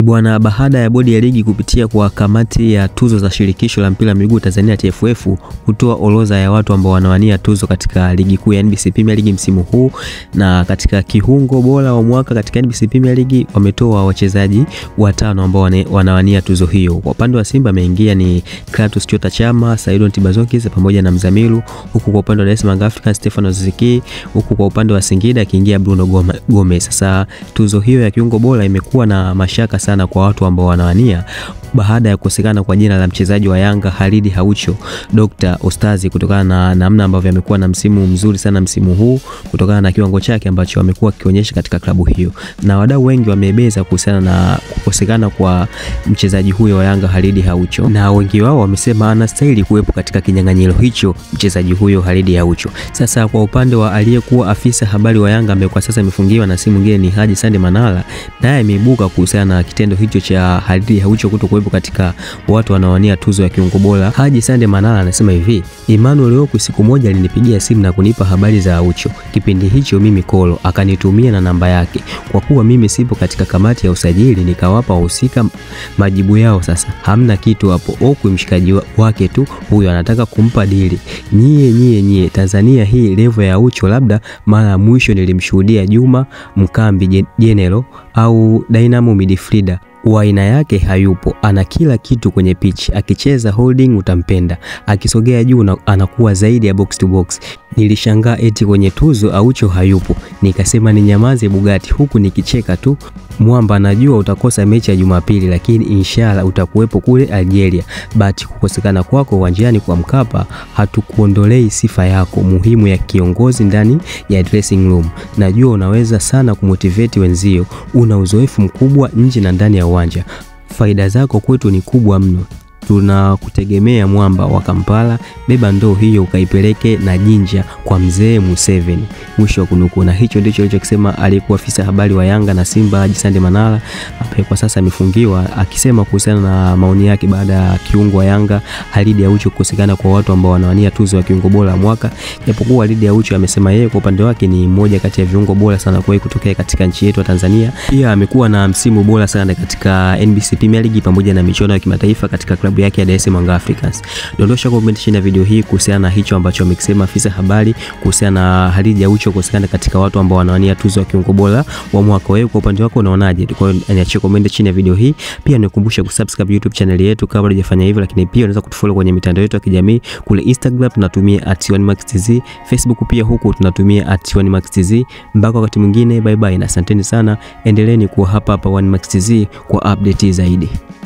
Bwana, baada ya bodi ya ligi kupitia kwa kamati ya tuzo za shirikisho la mpira wa miguu Tanzania TFF kutoa orodha ya watu ambao wanawania tuzo katika ligi kuu ya NBC Premier League msimu huu, na katika kiungo bora wa mwaka katika NBC Premier League wametoa wachezaji watano ambao wanawania tuzo hiyo. Kwa upande wa Simba ameingia ni Clatous Chota Chama, Saidon Tibazokis pamoja na Mzamiru, huku kwa upande wa Dar es Salaam Africans Stefano Ziki, huku kwa upande wa Singida akiingia Bruno Gomez. Sasa tuzo hiyo ya kiungo bora imekuwa na mashaka sana kwa watu ambao wanawania baada ya kukosekana kwa jina la mchezaji wa Yanga Khalid Haucho Dr. Ostazi kutokana na namna ambavyo amekuwa na msimu mzuri sana msimu huu kutokana na kiwango chake ambacho amekuwa akionyesha katika klabu hiyo, na wadau wengi wamebeza kuhusiana na kukosekana kwa mchezaji huyo wa Yanga Khalid Haucho, na wengi wao wamesema anastahili kuwepo katika kinyang'anyiro hicho mchezaji huyo Khalid Haucho. Sasa kwa upande wa aliyekuwa afisa habari wa Yanga ambaye kwa sasa amefungiwa na si mwingine ni Haji Sande Manara, naye ameibuka kuhusiana na kitendo hicho cha Khalid Haucho kuto katika watu wanaowania tuzo ya kiungo bora. Haji Sande Manara anasema hivi: Emmanuel Okwi siku moja alinipigia simu na kunipa habari za Aucho. Kipindi hicho mimi kolo, akanitumia na namba yake. Kwa kuwa mimi sipo katika kamati ya usajili, nikawapa wahusika majibu yao. Sasa hamna kitu hapo. Okwi mshikaji wake tu huyo anataka kumpa dili. Nyie nyie nyie, Tanzania hii levo ya Aucho, labda mara ya mwisho nilimshuhudia Juma Mkambi General au Dynamo midfielder wa aina yake hayupo. Ana kila kitu kwenye pitch, akicheza holding utampenda, akisogea juu anakuwa zaidi ya box to box. Nilishangaa eti kwenye tuzo Aucho hayupo, nikasema ni nyamaze Bugatti, huku nikicheka tu. Mwamba, najua utakosa mechi ya Jumapili, lakini inshallah utakuwepo kule Algeria. But kukosekana kwako uwanjani kwa Mkapa hatukuondolei sifa yako muhimu ya kiongozi ndani ya dressing room. Najua unaweza sana kumotivate wenzio, una uzoefu mkubwa nje na ndani ya uwanja. Faida zako kwetu ni kubwa mno. Tunakutegemea mwamba wa Kampala, beba ndoo hiyo ukaipeleke na Jinja kwa mzee Museveni. Mwisho wa kunukuu. Na hicho ndicho alichokisema aliyekuwa afisa habari wa Yanga na Simba Haji Sande Manara, ambaye kwa sasa amefungiwa, akisema kuhusiana na maoni yake baada ya kiungo wa Yanga Khalid Aucho kukosekana kwa watu ambao wanawania tuzo ya kiungo bora wa mwaka. Japokuwa Khalid Aucho amesema yeye kwa upande wake ni mmoja kati ya viungo bora sana kwa kutokea katika nchi yetu ya Tanzania. Pia amekuwa na msimu bora sana katika NBC Premier League pamoja na michuano ya kimataifa katika klabu yake ya Dar es Salaam Africans. Dondosha comment chini ya video hii kuhusiana na hicho ambacho amekisema afisa habari kuhusiana na Khalid Aucho kukosekana katika watu ambao wanawania tuzo ya kiungo bora wa mwaka. Wewe kwa upande wako unaonaje? Kwa hiyo niachie comment chini ya video hii. Pia nikukumbusha kusubscribe YouTube channel yetu kabla hujafanya hivyo, lakini pia unaweza kutufollow kwenye mitandao yetu ya kijamii kule Instagram tunatumia @1maxtz, Facebook pia huku tunatumia @1maxtz. Mpaka wakati mwingine, bye bye na asanteni sana, endeleeni kuwa hapa hapa 1maxtz kwa update zaidi.